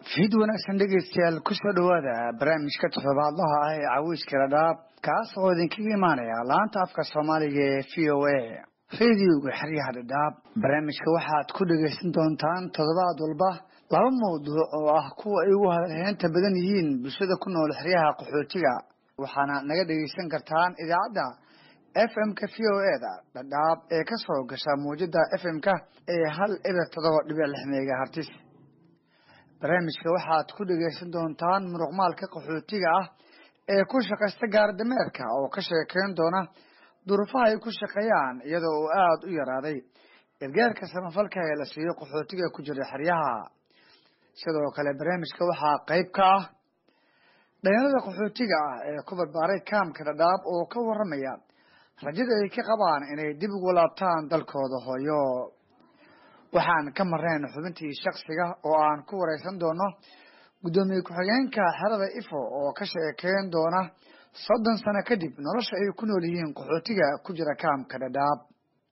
fiid wanaagsan dhegeystayaal kusoo dhowaada barnaamijka toddobaadlaha ah ee caweyska dhadhaab kaas oo idinkaga imaanaya laanta afka soomaaliga ee v o a radioga xeryaha dhadhaab barnaamijka waxaad ku dhegeysan doontaan toddobaad walba laba mawduuc oo ah kuwa ay ugu hadalheynta badan yihiin bulshada ku nool xeryaha qaxootiga waxaana naga dhegeysan kartaan idaacadda f m-ka v o e da dhadhaab ee kasoo gasha muwjada f m-ka ee hal eber todoba dhibic lix megahartis barnaamijka waxaad ku dhegeysan doontaan muruqmaalka qaxootiga ah ee ku shaqaysta gaardameerka oo ka sheekeyn doona duruufaha ay ku shaqeeyaan iyadoo uu aada u yaraaday gargaarka samafalka ee la siiyo qaxootiga ku jira xeryaha sidoo kale barnaamijka waxaa qeyb ka ah dhalinyarada qaxootiga ah ee ku barbaaray kaamka dhadhaab oo ka waramaya rajada ay ka qabaan inay dib ugu laabtaan dalkooda hooyo waxaan ka marnayn xubintii shaksiga oo aan ku wareysan doono guddoomiye ku-xigeenka xerada ifo oo ka sheekeyn doona soddon sano kadib nolosha ay ku nool yihiin qaxootiga ku jira kaamka dhadhaab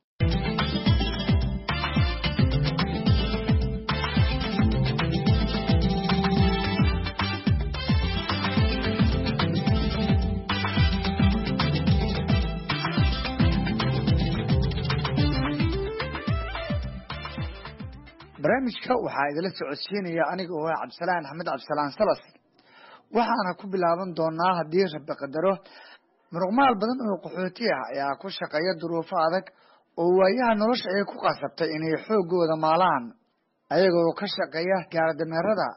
barnaamijka waxaa idila socodsiinaya aniga oo ah cabdisalaan axmed cabdisalaan salas waxaana ku bilaaban doonaa haddii rabi qadaro muruqmaal badan oo qaxooti ah ayaa ku shaqeeya duruufo adag oo waayaha nolosha ay ku qasabtay inay xoogooda maalaan ayagoo ka shaqeeya gaardameerada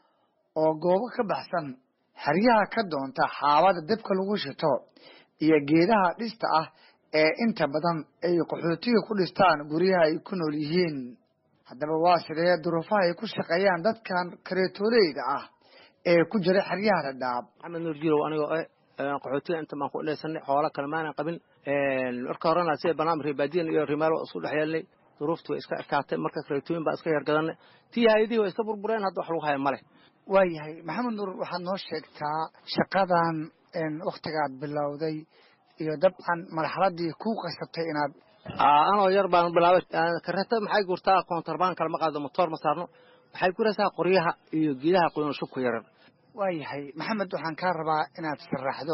oo goobo ka baxsan xeryaha ka doonta xaabada dabka lagu shito iyo geedaha dhista ah ee inta badan ay qaxootiga ku dhistaan guryaha ay ku nool yihiin haddaba waa sidee duruufaha ay ku shaqeeyaan dadkan kareetooleyda ah ee ku jira xeryaha dhadhaab maxamed nuur jirow anigoo eh qaxootiga inta baan ku dhaysanay xoolo kale maanan qabin marka horena sida barnaamij reebaadiyan iyo rimaalo isku dhex yeelnay duruuftu way iska ekaatay marka kareetooyin baa iska yargadanay tii hayadihii waa iska burbureen hadda wax lagu haya male waayahay maxamed nuur waxaad noo sheegtaa shaqadan waktigaad bilowday iyo dabcan marxaladii ku qasabtay inaad anoo yar baan bilaabay kareeta maxay gurtaa koontrabaan kale ma qaado motoor ma saarno waxay guraysaa qoryaha iyo geedaha qoyan shubka yaran waayahay maxamed waxaan kaa rabaa inaad sharaxdo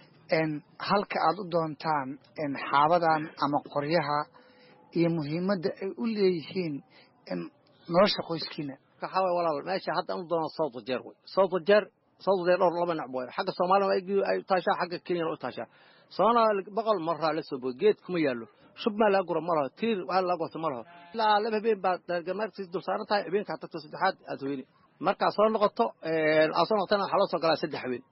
halka aad u doontaan xaabadan ama qoryaha iyo muhiimadda ay u leeyihiin nolosha qoyskiina waxaa waay walaal meesha hadda u doono south wajeer wey south wajeer south wajeer dhowr laba nacb way xagga soomaaliya ay taashaa xagga kenyana u taashaa soomaaliya boqol maraa la soo boy geed kuma yaallo shub maa laga gura ma laho tiir waa laga gorta ma laho ilaa laba habeen baa dargamaarkiis dul saaran tahay habeenkaa tagto saddexaad aad weyni markaa soo noqoto aad soo noqotana waxaa loo soo galaa saddex habeen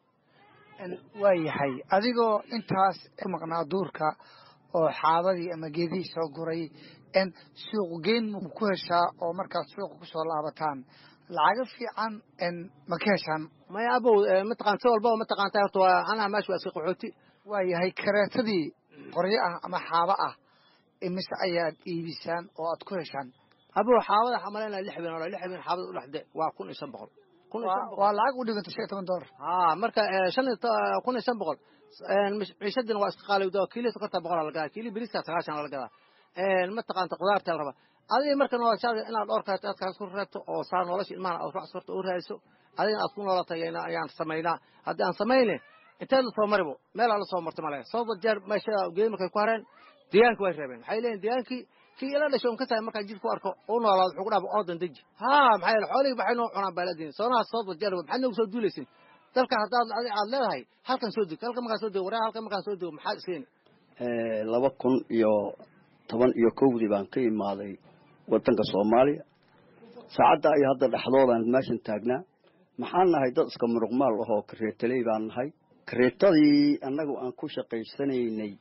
waayahay adigoo intaas ku maqnaa duurka oo xaabadii ama geedihii soo guray suuq geyn ma ku heshaa oo markaad suuqa kusoo laabataan lacago fiican ma ka heshaan maya abow mataqaan si walbaba mataqaanta horta waa anaa meesha waa iska qaxooti waayahay kareetadii qoryo ah ama xaabo ah imise ayaad iibisaan oo aad ku heshaan abow xaabada waxaa malaynaya lix habeen lix habeen xaabada u dhexde waa kun iyo shan boqol waa lacag u dhiganta shan iyo toban dollar ha marka shan iyo kun iyo shan boqol ciishadina waa iska qaalowda kiili sokorta boqolaa la gadaa kiili beriska sagaashan la gadaa mataqaanta qudaarta la rabaa adiga marka noloshaada inaad dhowr kareeto aad kaas ku reebto oo saa nolosha ilmahan aad wax sorta u raadiso adigana aad ku noolatay ayaan samaynaa haddii aan samayne inteed la soo maribo meelaa la soo marta male sababta jeer meesha geedi markay ku hareen deegaanka way reebeen waxay leeyihin deegaankii kii ila dhasho ka tahay markaa jidka ku arko u noolaado wuxuu ku dhaaba oodan deji ha maxaa yeele xoolihii waxay noo cunaan baaladin soonaha sababta jeer maxaad noogu soo duulaysin dalka haddaad adi aad leedahay halkan soo deg halkan markaan soo dego waraa halkan markaan soo dego maxaad iskeeni laba kun iyo toban iyo kowdii baan ka imaaday wadanka soomaaliya saacadda iyo hadda dhexdoodaan meeshan taagnaa maxaan nahay dad iska muruqmaal ahoo kareetaley baan nahay kareetadii annagu aan ku shaqaysanaynay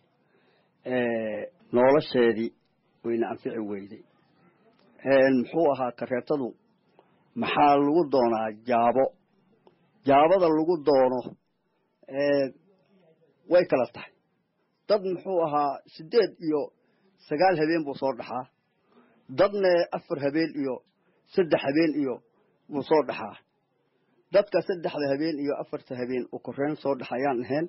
nolosheedii wayna anfici weyday muxuu ahaa kareetadu maxaa lagu doonaa jaabo jaabada lagu doono way kala tahay dad muxuu ahaa siddeed iyo sagaal habeen buu soo dhaxaa dadna afar habeen iyo saddex habeen iyo buu soo dhaxaa dadka saddexda habeen iyo afarta habeen u koreyn soo dhaxayaan ahayn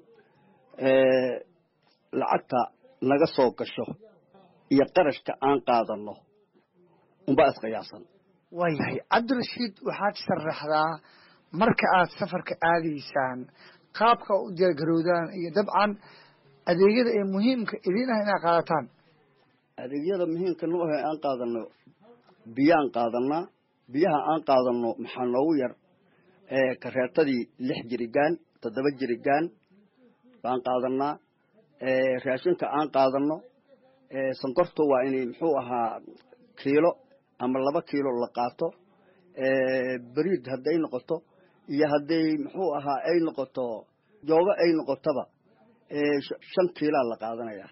lacagta naga soo gasho iyo qarashka aan qaadano unbaa isqiyaasan waayahay cabdirashiid waxaad sharaxdaa marka aad safarka aadaysaan qaabka u diyaargarowdaan iyo dabcan adeegyada ee muhiimka idiin ah inaad qaadataan adeegyada muhiimka noo ahe aan qaadano biyaan qaadanaa biyaha aan qaadano maxaa noogu yar kareetadii lix jirigaan toddoba jirigaan baan qaadanaa raashinka aan qaadano sankorta waa inay muxuu ahaa kiilo ama laba kiilo la qaato beriid hadday noqoto iyo hadday muxuu ahaa ay noqoto joogo ay noqotoba shan kiilaa la qaadanaya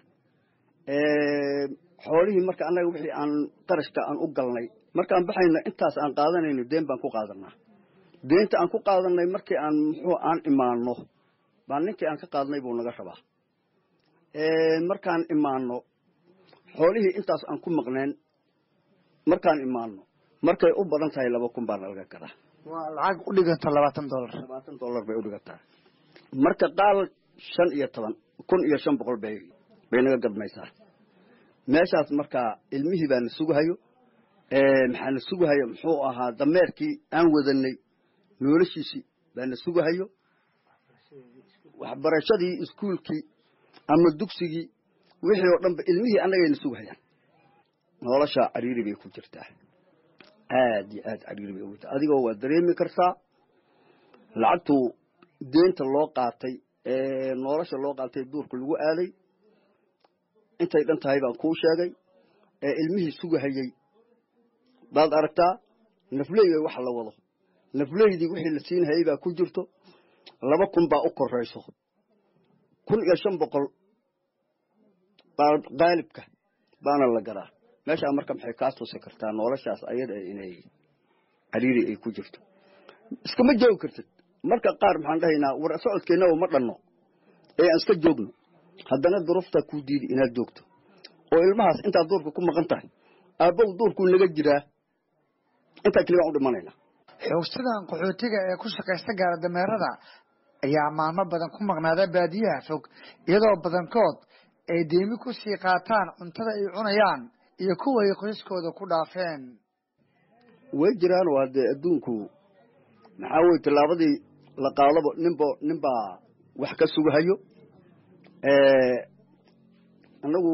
xoolihii marka annaga wixii aan qarashka aan u galnay markaan baxayno intaas aan qaadanayno deen baan ku qaadanaa deenta aan ku qaadanay markii aan muxuu aan imaano baa ninkii aan ka qaadnay buu naga rabaa markaan imaano xoolihii intaas aan ku maqneen markaan imaano markay u badan tahay laba kun baana laga gadaa waa lacag u dhiganta labaatan dollar labaatan dollar bay udhigantaa marka qaal shan iyo toban kun iyo shan boqol bay bay naga gadmaysaa meeshaas markaa ilmihii baa na sugahayo maxaa na sugahayo muxuu ahaa dameerkii aan wadanay noloshiisii baa na sugahayo waxbarashadii iskuulkii ama dugsigii wixii oo dhanba ilmihii annagayna sugahayaan noloshaa cariiri bay ku jirtaa aad iyo aad cariiri bay ugu jirtaa adigoo waa dareemi kartaa lacagtu deenta loo qaatay ee nolosha loo qaatay duurka lagu aaday intay dhan tahay baan kuu sheegay ee ilmihii sugahayey baad aragtaa nafley wax la wado nafleydii wixii la siinhayay baa ku jirto laba kun baa u korayso kun iyo shan boqol baa qaalibka baana la garaa meeshaa marka maxay kaa tusi kartaa noloshaas ayada inay cariiri ay ku jirto iskama joogi kartid marka qaar maxaan dhahaynaa war socodkeennaba ma dhanno ee aan iska joogno haddana duruftaa kuu diidi inaad joogto oo ilmahaas intaad duurka ku maqan tahay aabbow duurkuu naga jiraa intaa keli baan u dhimanaynaa xoogsadan qaxootiga ee ku shaqaysta gaara dameerada ayaa maalmo badan ku maqnaada baadiyaha fog iyadoo badankood ay deemi ku sii qaataan cuntada ay cunayaan iyo kuwa ay qoyskooda ku dhaafeen way jiraan waa dee adduunku maxaa weye tallaabadii la qaadaba ninbo ninbaa wax ka sugahayo annagu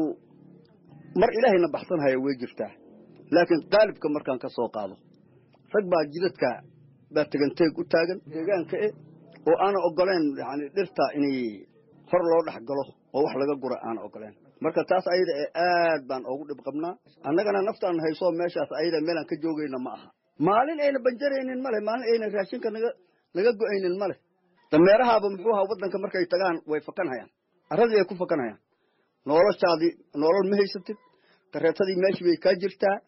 mar ilaahayna baxsanhaya way jirtaa laakiin qaalibka markaan ka soo qaado rag baa jidadka baa teganteeg u taagan deegaanka e oo aana ogoleen yani dhirta inay hor loo dhex galo oo wax laga gura aana ogoleen marka taas ayada ee aad baan ugu dhib qabnaa annagana naftaan hayso meeshaas ayada meelaan ka joogayna ma aha maalin ayna banjaraynin male maalin ayna raashinka naga naga go-aynin male dameerahaaba muxuu ahaa waddanka markay tagaan way fakanhayaan arradii ay ku fakanhayaan noloshaadii nolol ma haysatid kareetadii meeshii bay kaa jirtaa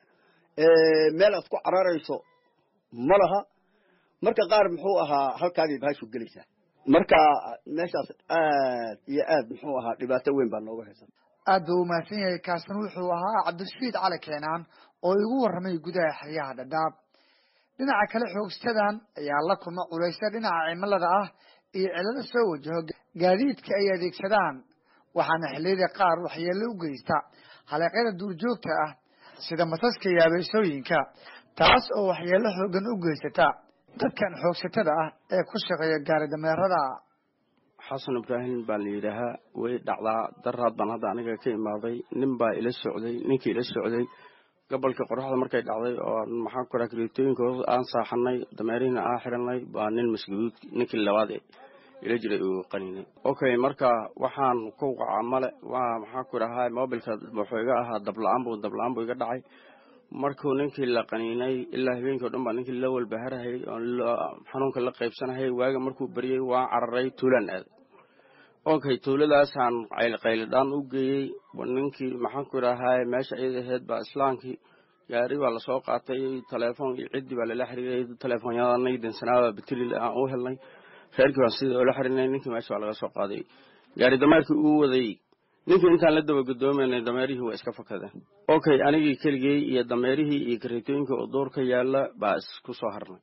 meel aad ku cararayso ma laha marka qaar muxuu ahaa halkaabay bahashu gelaysaa marka meeshaas aad iyo aad muxuu ahaa dhibaato weyn baa nooga haysan aad buu umahadsan yahay kaasan wuxuu ahaa cabdirashiid cali keenaan oo igu warramay gudaha xeryaha dhadhaab dhinaca kale xoogstadan ayaa la kulma culaysa dhinaca cimilada ah iyo cilado soo wajaho gaadiidka ay adeegsadaan waxaana xilliyada qaar waxyeello u geysta haleeqyada duurjoogta ah sida masaska iyo abeesooyinka taas oo waxyeello xoogan u geysata dadkan xoogsatada ah ee ku shaqeeya gaari dameerada xasan ibraahim baa la yidhaahaa way dhacdaa daraad baan hadda aniga ka imaaday nin baa ila socday ninkii ila socday gobolka qoraxda markay dhacday oo maxaan ku raha kareetooyinka aan saaxanay dameerihina aan xiranay baa nin masguud ninkii labaad ila jiray uu qaninay okay marka waxaan ku wacaa male waa maxaan ku dhahaa mobilka wuxuu iga ahaa dabla-aan buu dabla-aan buu iga dhacay markuu ninkii la qaniinay ilaa habeenkii o dhan baa ninkii la walbaharahayy oo xanuunka la qaybsanahayy waaga markuu beriyey waan cararay tuulaan aaday okay tuuladaasaan qaylidhaan u geeyey ninkii maxaan ku idhahaa meesha iyada aheyd baa islaamkii gaari baa lasoo qaatay telefoon iyo ciddii baa lala xiriiray telefoonyadanay dansanaada batilil aan u helnay reerkii baan sidii oola xirinay ninkii meesha baa laga soo qaaday gaari dameerkii uu waday ninkii intaan la daba gadoomaynay dameerihii waa iska fakadeen okay anigii keligey iyo dameerihii iyo kareetooyinkii oo duurka yaalla baa isku soo harnay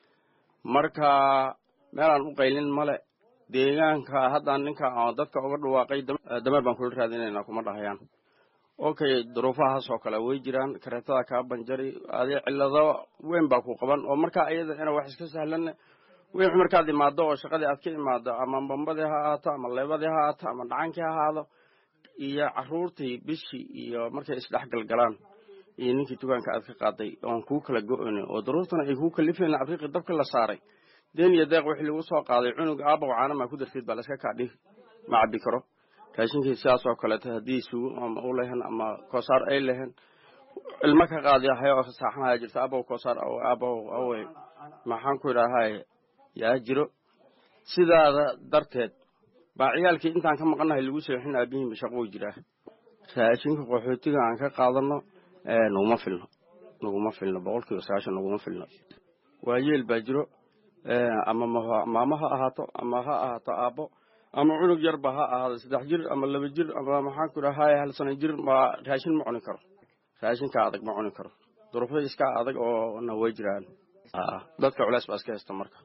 marka meelaan u qaylin male deegaanka haddaan ninka dadka uga dhawaaqay dameer baan kula raadinayna kuma dhahayaan okay duruufahaas oo kale way jiraan kareetada kaa banjari adi cillado weyn baa ku qaban oo markaa iyada ina wax iska sahlan wixii markaad imaado oo shaqadii aad ka imaado ama bambadii ha ahaato ama leebadii ha ahaato ama dhacankii ha ahaado iyo caruurtii bishii iyo markay isdhexgalgalaan iyo ninkii dukaanka aad ka qaaday oon kuu kala go-oynin oo daruurtana ay kuu kalifayna abriiqii dabka la saaray deen iyo deeq wixii lagu soo qaaday cunug aabaw caanamaa ku darteed baa laska kaadhi ma cabbi karo raashinkii sidaas oo kaleeto haddii sugo ama u lehen ama koosaar ay lehen ilmo ka qaadi hayo saaxanaya jirta aabaw koosaar aabaw awe maxaan ku idhaahay yaa jiro sidaada darteed baa ciyaalkii intaan ka maqannahay lagu seexin aabihiinba shaqou jiraa raashinka qaxootiga aan ka qaadano naguma filno naguma filno boqol kiiba sagaashan naguma filno waayeel baa jiro ama maamo ha ahaato ama ha ahaato aabbo ama cunug yarba ha ahaado saddex jir ama laba jir ama maxaan ku idhahay hal sano jir ma raashin ma cuni karo raashinka adag ma cuni karo duruufyo iska adag oo na way jiraan dadka culeys baa iska haysta marka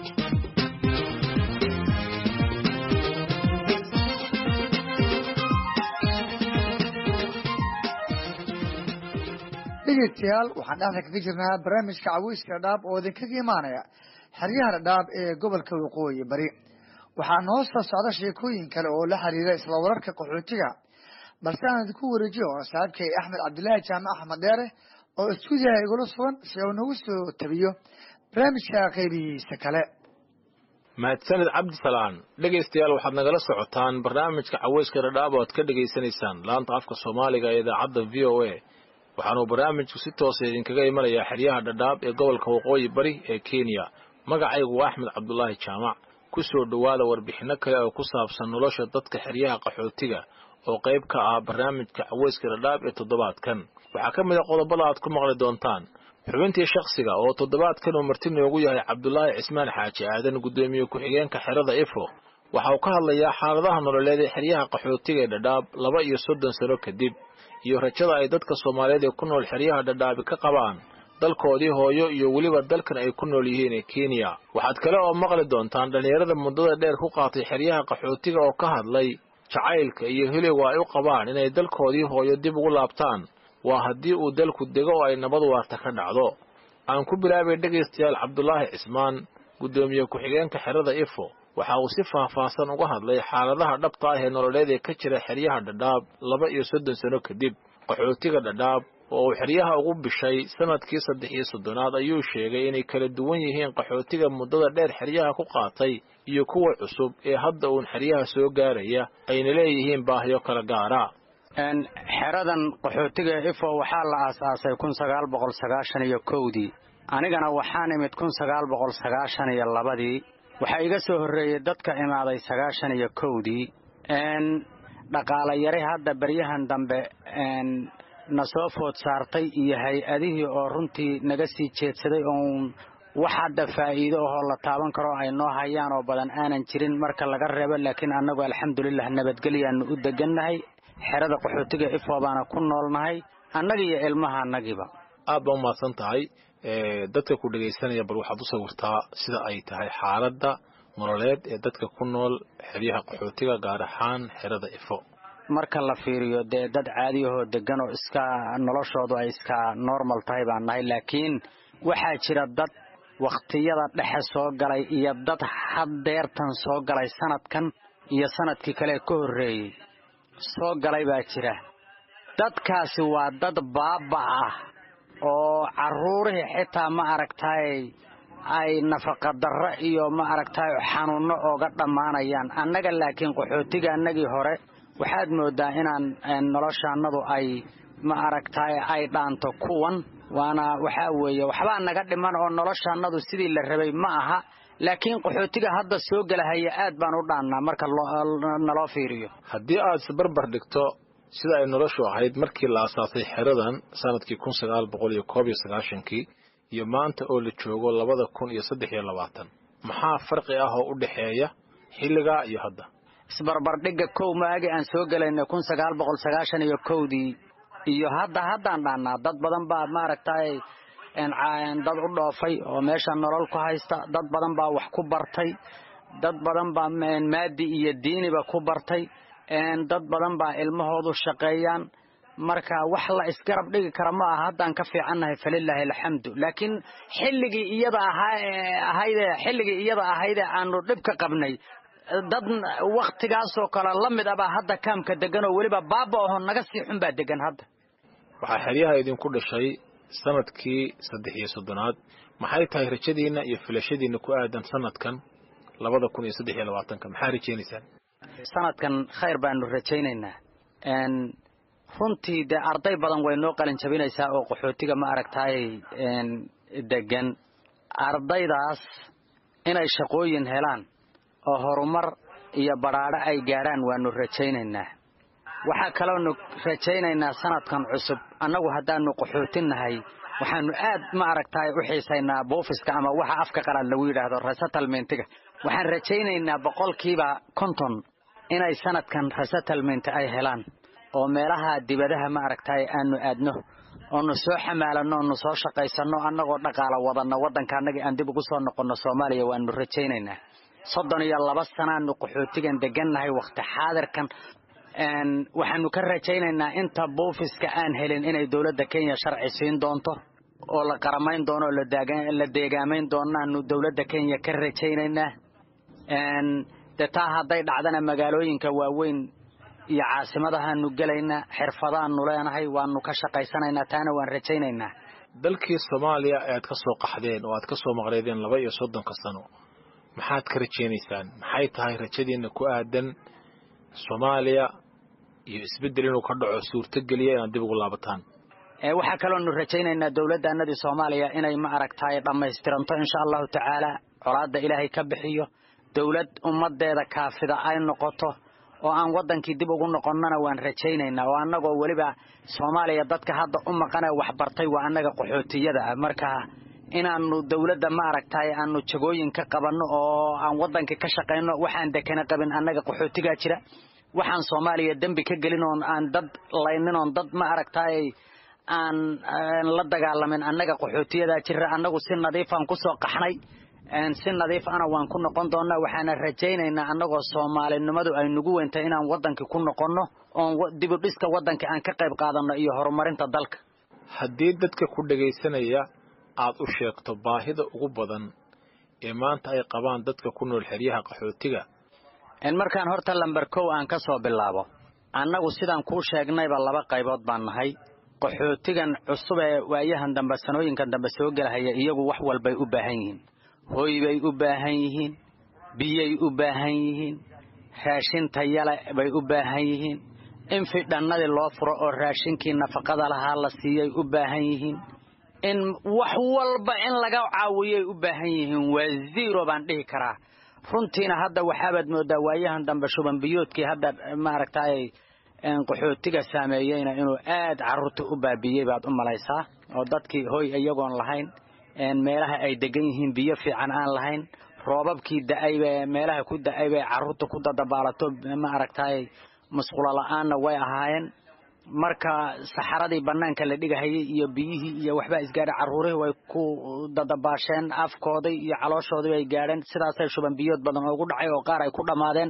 dhegeystayaal waxaan dhexda kaga jirnaa barnaamijka caweyska dhadhaab oo idinkaga imaanaya xeryaha dhadhaab ee gobolka waqooyi bari waxaa noo soo socda sheekooyin kale oo la xiriira isla wararka qaxootiga balse aan idinku wareejiyo saaxiibkay axmed cabdilaahi jaamac axmed dheere oo istuudiyaha igula sugan si uu nagu soo tabiyo barnaamijka qaybihiisa kale mahadsanid cabdisalaan dhegaystayaal waxaad nagala socotaan barnaamijka caweyska dhadhaab oo aad ka dhegaysanaysaan laanta afka soomaaliga ee idaacadda v o a waxaanuu barnaamijku si toosa idinkaga imanayaa xeryaha dhadhaab ee gobolka waqooyi bari ee kenya magacaygu waa axmed cabdulaahi jaamac ku soo dhowaada warbixinno kale oo ku saabsan nolosha dadka xeryaha qaxootiga oo qayb ka ah barnaamijka caweyska dhadhaab ee toddobaadkan waxaa ka mid a qodobada aad ku maqli doontaan xubintii shakhsiga oo toddobaadkan uu marti noogu yahay cabdulaahi cismaan xaaji aadan guddoomiye ku-xigeenka xerada ifo waxa uu ka hadlayaa xaaladaha nololeed ee xeryaha qaxootiga ee dhadhaab laba iyo soddon sano kadib iyo rajada ay dadka soomaaliyeed ee ku nool xeryaha dhadhaabi ka qabaan dalkoodii hooyo iyo weliba dalkan ay ku nool yihiin ee kenya waxaad kale oo maqli doontaan dhallinyarada muddada dheer ku qaatay xeryaha qaxootiga oo ka hadlay jacaylka iyo heliga ay u qabaan inay dalkoodii hooyo dib ugu laabtaan waa haddii uu dalku dego oo ay nabad waarta ka dhacdo aan ku bilaabay dhegaystayaal cabdulaahi cismaan guddoomiye ku-xigeenka xerada ifo waxa uu si faahfaahsan uga hadlay xaaladaha dhabta ah ee nololeed ee ka jira xeryaha dhadhaab laba iyo soddon sano kadib qaxootiga dhadhaab oo uu xeryaha ugu bishay sanadkii saddex iyo soddonaad ayuu sheegay inay kala duwan yihiin qaxootiga muddada dheer xeryaha ku qaatay iyo kuwa cusub ee hadda uun xeryaha soo gaaraya ayna leeyihiin baahiyo kala gaara xeradan qaxootiga ifo waxaa la aasaasay kun sagaal boqol sagaashan iyo kowdii anigana waxaan imid kun sagaal boqol sagaashan iyo labadii waxaa iga soo horreeyey dadka imaaday sagaashan iyo kowdii dhaqaala yari hadda beryahan dambe na soo food saartay iyo hay-adihii oo runtii naga sii jeedsaday oon wax hadda faa'iido ahoo la taaban karo ay noo hayaan oo badan aanan jirin marka laga reebo laakiin annagu alxamdulilah nabadgelyaanu u degannahay xerada qaxootiga ifo baana ku noolnahay annaga iyo ilmaha annagiiba aad baa umahadsan tahay dadka ku dhegaysanaya bal waxaad u sawirtaa sida ay tahay xaaladda nololeed ee dadka ku nool xeryaha qaxootiga gaar ahaan xerada ifo marka la fiiriyo dee dad caadiyahoo degan oo iska noloshoodu ay iska normal tahay baan nahay laakiin waxaa jira dad wakhtiyada dhexe soo galay iyo dad haddeertan soo galay sanadkan iyo sanadkii kale ka horreeyey soo galay baa jira dadkaasi waa dad baaba ah oo carruurihii xitaa ma aragtay ay nafaqadarro iyo ma aragtay xanuunno ooga dhammaanayaan annaga laakiin qaxootiga annagii hore waxaad mooddaa inaan noloshaannadu ay ma aragtay ay dhaanto kuwan waana waxaa weeye waxbaa naga dhiman oo noloshaannadu sidii la rabay ma aha laakiin qaxootiga hadda soo gelahaya aad baan u dhaannaa marka naloo fiiriyo haddii aad isbarbar dhigto sida ay noloshu ahayd markii la asaasay xeradan sanadkii kun sagaal boqol iyo koob iyo sagaashankii iyo maanta oo la joogo labada kun iyo saddex iyo labaatan maxaa farqi ah oo u dhexeeya xilligaa iyo hadda isbarbardhigga kow maagi aan soo gelayna kun sagaal boqol sagaashan iyo kowdii iyo hadda haddaan dhaannaa dad badan baa maaragtay dad u dhoofay oo meesha nolol ku haysta dad badan baa wax ku bartay dad badan baa maadi iyo diiniba ku bartay dad badan baa ilmahoodu shaqeeyaan marka wax la isgarab dhigi kara ma aha haddaan ka fiicannahay falilaahi alxamdu laakiin xilligii iyada ahaa ahayde xilligii iyada ahayde aanu dhib ka qabnay dad waktigaasoo kale la mid abaa hadda kaamka degan oo weliba baaba aho naga sii xun baa degan hadda waxaa xeryaha idinku dhashay sanadkii saddex iyo soddonaad maxay tahay rajadiinna iyo filashadiinna ku aadan sanadkan labada kun iyo saddex iyo labaatanka maxaa rajaynaysaan sanadkan khayr baanu rajaynaynaa runtii dee arday badan way noo qalin jabinaysaa oo qaxootiga ma aragtaay degan ardaydaas inay shaqooyin helaan oo horumar iyo badhaadho ay gaadhaan waanu rajaynaynaa waxaa kaloonu rajaynaynaa sanadkan cusub annagu haddaanu qaxootinnahay waxaanu aad ma aragtaay u xiisaynaa buufiska ama waxa afka qalaad lagu yidhaahdo resettlementiga waxaan rajaynaynaa boqolkiiba konton inay sanadkan resettlement ay helaan oo meelaha dibadaha ma aragtaay aanu aadno oonu soo xamaalanno oonu soo shaqaysanno annagoo dhaqaala wadanno waddanka annagii aan dib ugu soo noqonno soomaaliya waanu rajaynaynaa soddon iyo laba sanaanu qaxootigan degannahay wakhti xaadirkan waxaanu ka rajaynaynaa inta buufiska aan helin inay dowladda kenya sharci siin doonto oo la qaramayn doono oo la deegaamayn doonaanu dowladda kenya ka rajaynaynaa dee taa hadday dhacdana magaalooyinka waaweyn iyo caasimadahaanu gelaynaa xirfadaanu leenahay waanu ka shaqaysanaynaa taana waan rajaynaynaa dalkii soomaaliya ee aad ka soo qaxdeen oo aad ka soo maqleedeen laba iyo soddonka sano maxaad ka rajaynaysaan maxay tahay rajadiinna ku aadan soomaaliya iyo isbeddel inuu ka dhaco suurtogeliya inaad dib ugu laabataan waxaa kaloonu rajaynaynaa dowladdaanadii soomaaliya inay ma aragtaay dhammaystiranto insha allahu tacaala colaadda ilaahay ka bixiyo dowlad ummaddeeda kaafida ay noqoto oo aan waddankii dib ugu noqonnana waan rajaynaynaa oo annagoo weliba soomaaliya dadka hadda u maqanee waxbartay waa annaga qaxootiyada ah marka inaannu dowladda ma aragtaay aanu jagooyin ka qabanno oo aan waddankii ka shaqayno waxaan dekana qabin annaga qaxootigaa jira waxaan soomaaliya dembi ka gelin oon aan dad laynin oon dad ma aragtaay aan la dagaalamin annaga qaxootiyadaa jira annagu si nadiifaan ku soo qaxnay si nadiif ana waan ku noqon doonnaa waxaana rajaynaynaa annagoo soomaalinimadu ay nugu weyntahay inaan waddankii ku noqonno oon dibudhiska waddanka aan ka qayb qaadanno iyo horumarinta dalka haddii dadka ku dhegaysanaya aad u sheegto baahida ugu badan ee maanta ay qabaan dadka ku nool xeryaha qaxootiga markaan horta lamber kow aan ka soo bilaabo annagu sidaan kuu sheegnayba laba qaybood baan nahay qaxootigan cusub ee waayahan dambe sanooyinkan dambe soo gelahaya iyagu wax walbay u baahan yihiin hooy bay u baahan yihiin biyay u baahan yihiin raashin tayale bay u baahan yihiin in fidhannadii loo furo oo raashinkii nafaqada lahaa la siiyay u baahan yihiin in wax walba in laga caawiyay u baahan yihiin waa zero baan dhihi karaa runtiina hadda waxaabaad moodaa waayahan dambe shuban biyoodkii hadda maaragtay qaxootiga saameeyeyna inuu aad carruurta u baabiyey baad u malaysaa oo dadkii hoy iyagoon lahayn meelaha ay degan yihiin biyo fiican aan lahayn roobabkii da'ayba meelaha ku da'ayba carruurta ku dadabaalato ma aragtay musqulo la'aanna way ahaayeen marka saxaradii bannaanka la dhigahayay iyo biyihii iyo waxbaa isgaadhay carruurihii way ku dadabaasheen afkoodii iyo calooshoodii bay gaadheen sidaasay shuban biyood badan oogu dhacay oo qaar ay ku dhammaadeen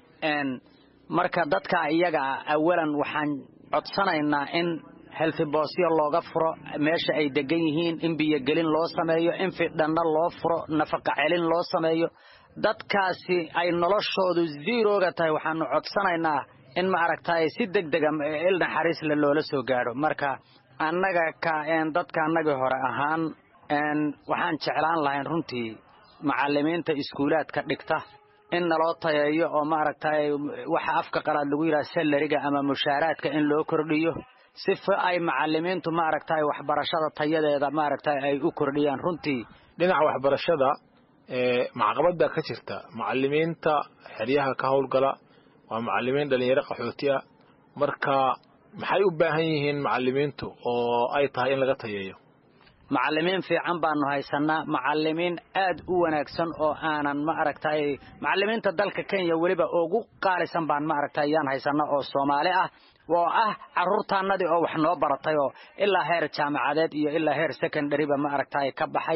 marka dadka iyaga awalan waxaan codsanaynaa in helfiboosyo looga furo meesha ay degan yihiin in biyogelin loo sameeyo in fidhanno loo furo nafaqa celin loo sameeyo dadkaasi ay noloshoodu ziirooga tahay waxaanu codsanaynaa in ma aragtay si deg dega il naxariisle loola soo gaadho marka annaga ka dadka annagii hore ahaan waxaan jeclaan lahayn runtii macalimiinta iskuulaadka dhigta in naloo tayeeyo oo maaragtay waxa afka qalaad lagu yidhaha salariga ama mushaaraadka in loo kordhiyo si ay macalimiintu maaragtay waxbarashada tayadeeda maaragtay ay u kordhiyaan runtii dhinaca waxbarashada macaqabada ka jirta macalimiinta xeryaha ka howlgala waa macalimiin dhalinyaro qaxooti ah marka maxay u baahan yihiin macalimiintu oo ay tahay in laga tayeeyo macalimiin fiican baanu haysanaa macalimiin aad u wanaagsan oo aanan ma aragtay macalimiinta dalka kenya weliba ugu qaalisan baan ma aragtay yaan haysanaa oo soomaali ah oo ah carruurtaanadii oo wax noo baratay oo ilaa heer jaamacadeed iyo ilaa heer secondaryba ma aragtay ka baxay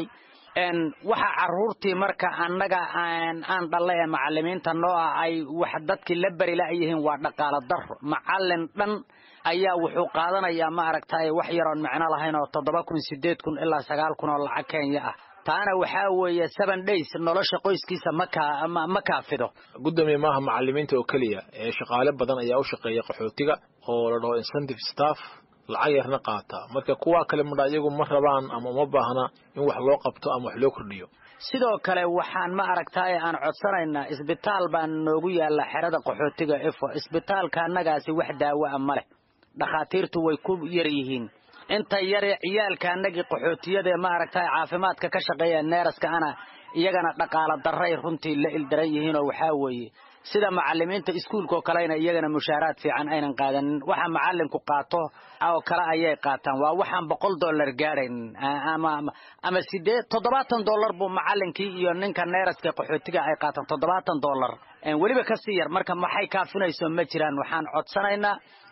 waxa caruurtii marka annaga aan dhalle ee macalimiinta noo ah ay wax dadkii la beri la'yihiin waa dhaqaalo daro macalin dhan ayaa wuxuu qaadanayaa ma aragtay wax yaroon micno lahayn oo toddoba kun sideed kun ilaa sagaal kun oo lacag kenya ah taana waxaa weeye seven days nolosha qoyskiisa ma kaafido gudoomiye maaha macalimiinta oo keliya ee shaqaale badan ayaa u shaqeeya qaxootiga oo la dhaho incentive staff lacag yarna qaata marka kuwa kale madha iyagu ma rabaan ama uma baahna in wax loo qabto ama wax loo kordhiyo sidoo kale waxaan ma aragtaaye aan codsanaynaa isbitaal baan noogu yaalla xerada qaxootiga efo isbitaalka annagaasi wax daawo a ma leh dhakhaatiirtu way ku yar yihiin inta yare ciyaalka annagii qaxootiyadae ma aragtay caafimaadka ka shaqeeya neeraska ana iyagana dhaqaalo darray runtii la ildaran yihiinoo waxaa weeye sida macalimiinta iskuulkaoo kalena iyagana mushaaraad fiican aynan qaadanin waxa macalinku qaato oo kale ayay qaataan waa waxaan boqol dollar gaadhayn ama sideed toddobaatan dollar buu macalinkii iyo ninka neeraska qaxootiga ay qaataan toddobaatan dollar weliba kasii yar marka maxay kaafinayso ma jiraan waxaan codsanaynaa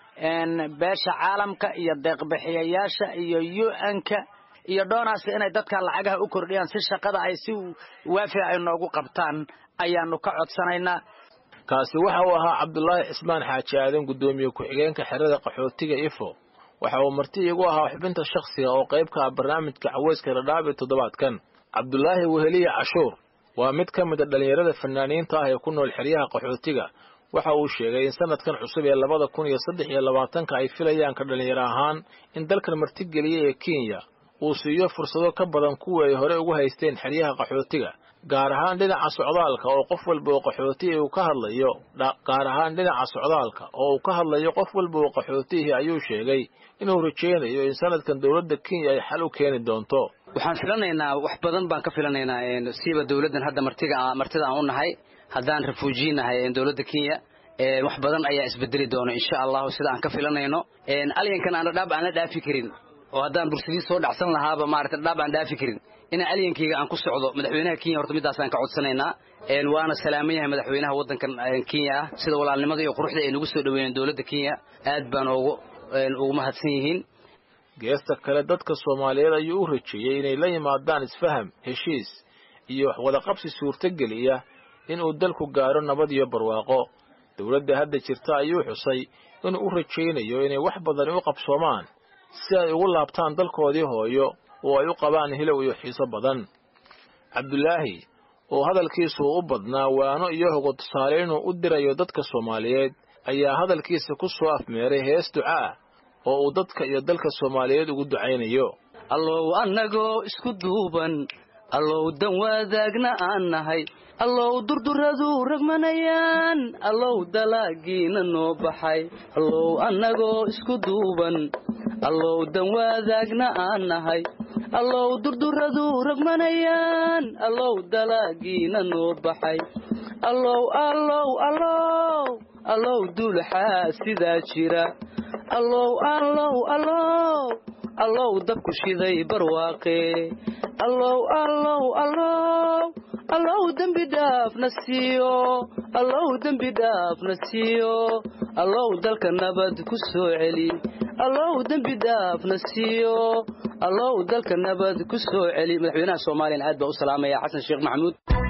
beesha caalamka iyo deeqbixiyayaasha iyo u-nka iyo dhoonaska inay dadka lacagaha u kordhiyaan si shaqada ay si waafi ay noogu qabtaan ayaanu ka codsanaynaa kaasi waxa uu ahaa cabdulaahi cismaan xaaji aadan guddoomiye ku-xigeenka xerada qaxootiga ifo waxa uu marti iigu ahaa xubinta shakhsiga oo qayb ka ah barnaamijka caweyska dhadhaab ee toddobaadkan cabdulaahi weheliye cashuur waa mid ka mid a dhallinyarada fanaaniinta ah ee ku nool xeryaha qaxootiga waxa uu sheegay in sanadkan cusub ee labada kun iyo saddex iyo labaatanka ay filayaan ka dhallinyaro ahaan in dalkan martigeliyey ee kenya uu siiyo fursado ka badan kuwii ay hore ugu haysteen xeryaha qaxootiga gaar ahaan dhinaca socdaalka oo qof walba oo qaxootihi uu ka hadlayo gaar ahaan dhinaca socdaalka oo uu ka hadlayo qof walba oo qaxootihi ayuu sheegay inuu rajaynayo in sanadkan dowladda kenya ay xal u keeni doonto waxaan filanaynaa wax badan baan ka filanaynaa siiba dowladdan hadda martiga martida aan u nahay haddaan refuuji nahay dowladda kenya wax badan ayaa isbedeli doona insha allahu sida aan ka filanayno alyankan aan dhadhaab aan la dhaafi karin oo haddaan bursadii soo dhacsan lahaaba maarata dhadhaab aan dhaafi karin inaan alyankayga aan ku socdo madaxweynaha kenya horta midaasaan ka codsanaynaa waana salaaman yahay madaxweynaha waddankan kenya ah sida walaalnimada iyo quruxda ay nagu soo dhaweeyeen dowladda kenya aad baan ugu ugu mahadsan yihiin geesta kale dadka soomaaliyeed ayuu u rajeeyey inay la yimaadaan isfaham heshiis iyo waxwadaqabsi suurtogeliya inuu dalku gaaro nabad iyo barwaaqo dowladda hadda jirta ayuu xusay inuu u rajaynayo inay wax badani u qabsoomaan si ay ugu laabtaan dalkoodii hooyo oo ay u qabaan hilow iyo xiiso badan cabdulaahi oo hadalkiisu u badnaa waano iyo hogo tusaale inuu u dirayo dadka soomaaliyeed ayaa hadalkiisa ku soo afmeeray hees ducaa oo uu dadka iyo dalka soomaaliyeed ugu ducaynayo allow annagoo isku duuban allow dan wadaagna aan nahay allow durduradu ragmanayaan allow dalaagiina noo baxay allow annagoo isku duuban allow dan wadaagna aan nahay allow durduradu ragmanayaan allow dalaagiina noo baxay allow allow allow allow duulaxaa sidaa jira allow allow allow allow dabku shiday barwaaqe allow allow allow allow dembi dhaafna siiyo allow dembi dhaafna siiyo allow dalka nabad ku soo celi allow dembi dhaafna siiyo allow dalka nabad ku soo celi madaxweynaha soomaaliyana aad baa u salaamaya xasan sheekh maxamuud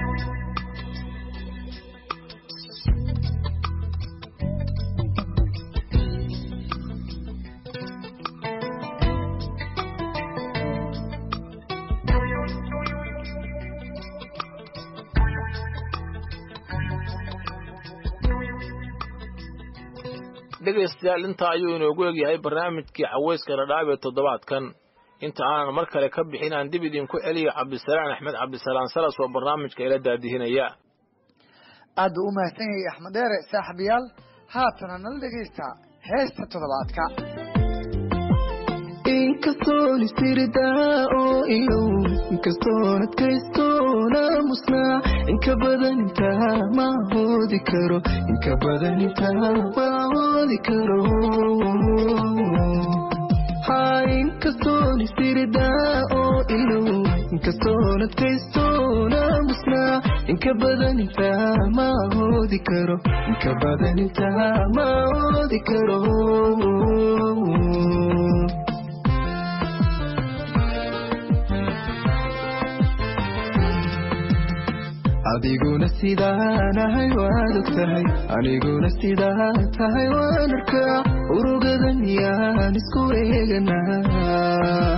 dhegaystayaal intaa ayuu inoogu egyahay barnaamijkii caweyska dhadhaab ee toddobaadkan inta aanan mar kale ka bixin aan dib idinku celiyo cabdisalaan axmed cabdisalaan salas oo barnaamijka ila daadihinaya aad buu u mahadsan yahay axmed dheere saaxiibayaal haatana nala dhegaysta heesta toddobaadka inkastoon istirdaa oo ilow inkastoon adkaystoona musnaa inka badan intaa ma hoodi karo inka badan intaa ma hoodi karo ha inkastoon istirdaa oo ilow inkastoon adkaystoona musnaa inka badan intaa ma hoodi karo inka badan intaa ma hoodi karo adiguna sidaanahay waad og tahay aniguna sidaa tahay waan arkaa urugadan yaan isku eeganaa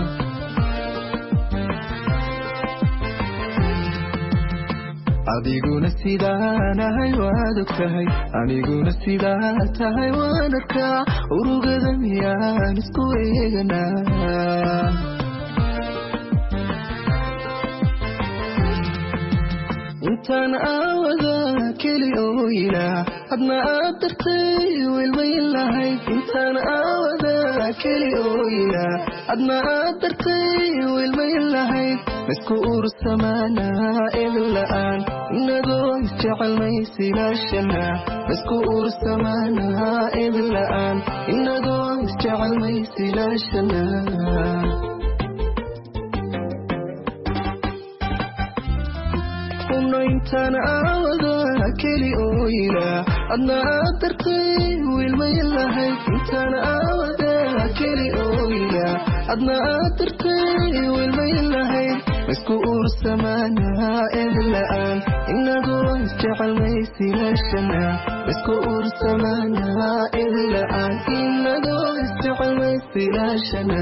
adiguna sidaanahay waad og tahay aniguna sidaa tahay waan arkaa urugadan yaan isku eeganaa intaan aawada keli ooyina hadna aad dartay wilmayn lahayd intaan aawada keli ooyina hadna aad dartay wilmayn lahayd maisku ursamaanaa edin la'aan inagoo isjecelmaysilaashana maisku ursamaanaa edin la'aan inagoo isjecelmaysilaashana intaan aawada keli ooyina adna aad dartay wiilmayn lahayd intaan aawada keli ooyina adna aad dartay wiilmayn lahayd maisku ursamaanaa edin la'aan inagoo isjecelmaysilaashana maisku ursamaanaa edin la'aan inagoo isjecelmaysilaashana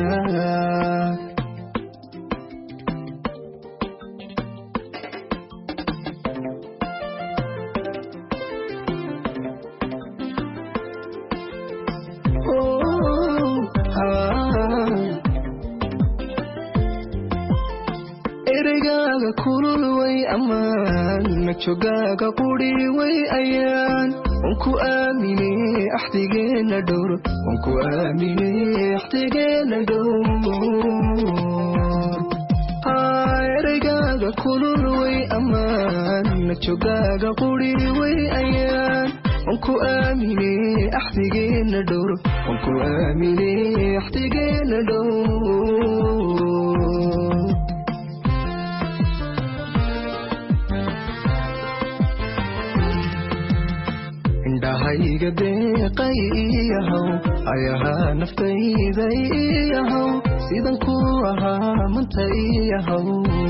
ereygaga kulul way ammaan majogaaga quri way ayaan wanku aamine axdigeena dhowr wanku aamine axdigeena dhowr ereygaaga kulul way ammaan majogaaga quri way ayaan wanku aamine axdigeena dhowr wanku aamine axdigeena dhowr indhahayga deeqay iyahow ayahaa naftayday iyahow sidan ku ahaa manta iyahow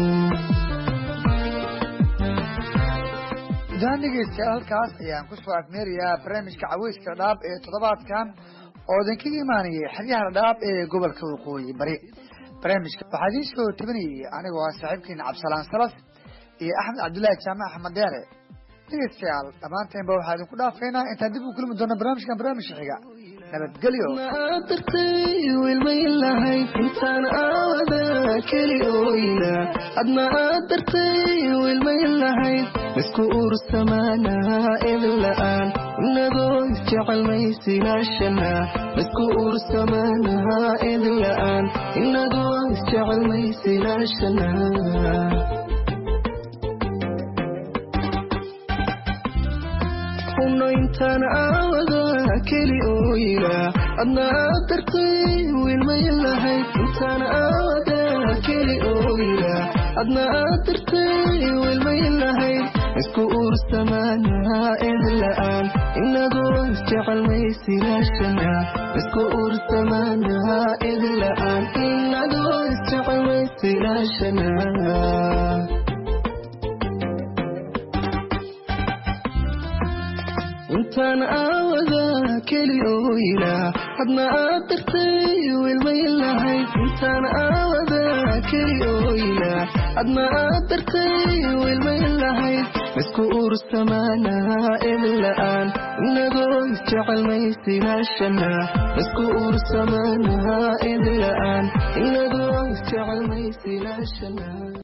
daan dhegeystayaal halkaas ayaan kusoo afmeerayaa barnaamijka caweyska dhaab ee toddobaadkan oo idinkaga imaanayay xeryaha dhaab ee gobolka waqooyi bari barnaamijka waxaa idiin soo tabinayay anigoo ah saaxiibkiina cabdisalaan salas iyo axmed cabdullaahi jaamac axmed deere dhegeystayaal dhammaanteenba waxaa idinku dhaafaynaa intaan dib u kulmi doona barnaamijkan barnaamijka xiga nabadgelyo aad dartay wiilmayn lahayd intaan aawada keli ooyina adna aad dartay wiilmayn lahayd maisku ursamaanaa edin la'aan inagoo isjecelmaysilaashana maisku ursamaanaa edin la'aan inagoo isjecelmaysilaashana kuno intaan aawada keli ooyina adna aad dartay wiilmayn lahayd intaan aawada keli ooyina adna aad dartay wiilmayn lahayd isku ursamaanaa edin la'aan inagoo isjecelmaysilaashana isku ursamaanaa edin la'aan inagoo isjecelmaysilaashana intaan aawada keli ooyina hadna aad dartay wiilmayn lahayd intaan aawada keli ooyina hadna aad dartay wiilmayn lahayd maisku ursamaanaa edin la'aan inagoo isjecelmaysilaashana maisku ursamaanaa edin la'aan inagoo isjecelmaysilaashana